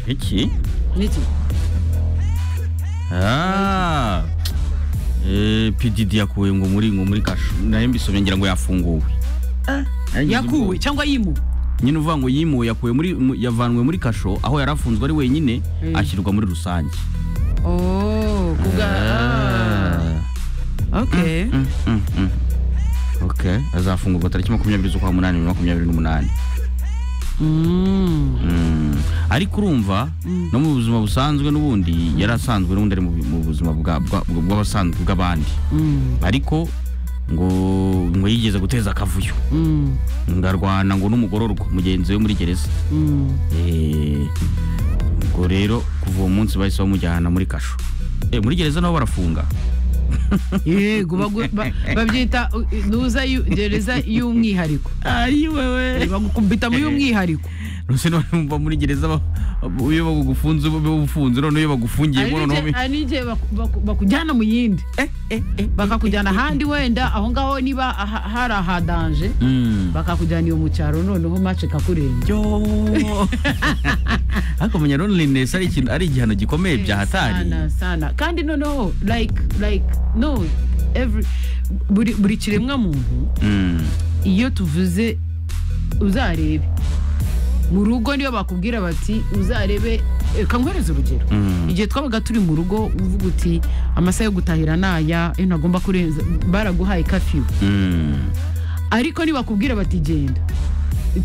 Iki? N'iki Ah. Eh, PDD yakuwe ngo muri ngo muri kashu. Naye mbisomye ngira ngo yafunguwe. Naringize yakuwe ubwoba. cyangwa yimuwe Nyine uvuga ngo yimuwe yakuwe muri mu- yavanwe muri kasho aho yarafunzwe ari wenyine Mm. ashyirwa muri rusange. oh kubwa ah. okay Mm, mm, mm. Okay, azafungurwa tariki makumyabiri z'ukwa munani bibiri na makumyabiri n'umunani. Mm. Mm. ariko urumva no mu buzima busanzwe n'ubundi yari asanzwe n'ubundi ari mu bu- mu buzima bwa- bwa- bw'abasanzwe bw'abandi Mm. ariko ngo ngo yigeze guteza akavuyo Mm. ngo arwana ngo n'umugororwa mugenzi we muri gereza Mm. Eh, ubwo rero kuva uwo munsi bahise bamujyana muri kasho Eh, muri gereza nabo barafunga yego bagu- ba- babyita uh, ntuza yu- gereza y'umwihariko ari Eh, wewe bagukubita mu y'umwihariko nose none mva muri gereza ba- iyo bagufunze bagufunze none iyo bagufungiye Hari ngo n'igihe- none hari n'igihe baku- baku- bakujyana mu yindi bakakujyana ahandi wenda aho ngaho niba aha- hari aha danje Mm. bakakujyana iyo mu cyaro noneho mace kakurenga yo ariko menya loneliness ari ikintu ari igihano gikomeye byahatari sana sana kandi noneho like like no every buri buri kiremwa muntu Mm. iyo tuvuze uzarebe mu rugo niyo bakubwira bati uzarebe reka nkwereze urugero Mm. igihe twabaga turi mu rugo uvuga uti amasaha yo gutahira ni aya iyo ntagomba kurenza baraguhaye kafiyu Mm. ariko nibakubwira bati genda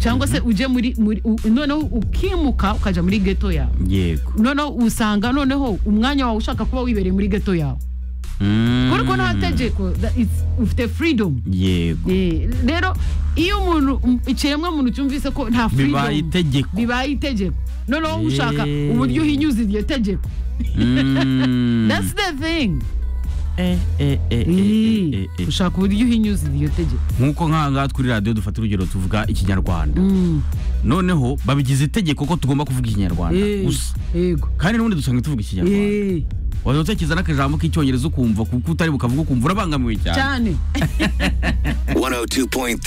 cyangwa se ujye muri muri- u- noneho ukimuka ukajya muri geto yawe yego noneho usanga noneho umwanya wawe ushaka kuba wibereye muri geto yawe Mm. kubera ko nta tegeko that it's- ufite freedom yego Eh, rero iyo umuntu um, ikiremwa muntu cyumvise ko nta bibaye freedom itegeko bibaye itegeko noneho ushaka Eh. uburyo uhinyuza iryo tegeko Mm. that's the thing Eh, eh, eh, eh, eh, eh, eh. ushaka uburyo uhinyuza iryo tegeko nk'uko nk'aha ngaha turi radiyo dufata urugero tuvuga ikinyarwanda Mm, noneho babigize itegeko ko tugomba kuvuga ikinyarwanda eh, gusa yego kandi n'ubundi dusanga tuvuga ikinyarwanda Eh, wajya utekereza n'akajambo k'icyongereza ukumva kuko utari bukavuga ukumva urabangamiwe cyane cyane 102.3